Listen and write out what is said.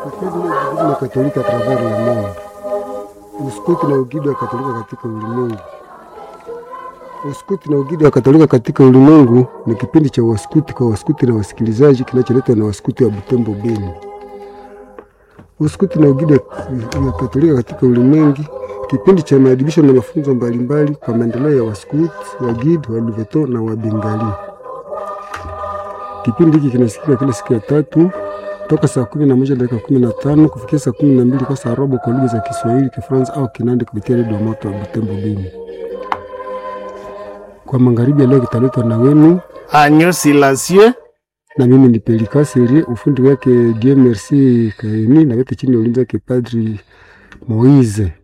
na Katolika travers le monde, uskuti na ugidi wa Katolika katika ulimwengu. Uskuti na ugidi wa Katolika katika ulimwengu ni kipindi cha waskuti kwa waskuti na wasikilizaji kinacholetwa na waskuti wa Butembo Beni. Uskuti na ugidi wa Katolika katika ulimwengu, kipindi cha maadibisho na mafunzo mbalimbali kwa maendeleo ya waskuti, wagidi, waluveto na wabengali. Kipindi hiki kinasikika kila siku ya tatu toka saa kumi na moja dakika kumi na tano kufikia saa kumi na mbili kwa saa robo kwa lugha za Kiswahili, Kifaransa au Kinandi kupitia redio moto wa Butembo Beni. Kwa magharibi ya leo kitaletwa na wenu Agneau Silencieux na mimi ni Pelika Serie, ufundi wake Dieu Merci Kaini, na yote chini ya ulinzi wake Padri Moise.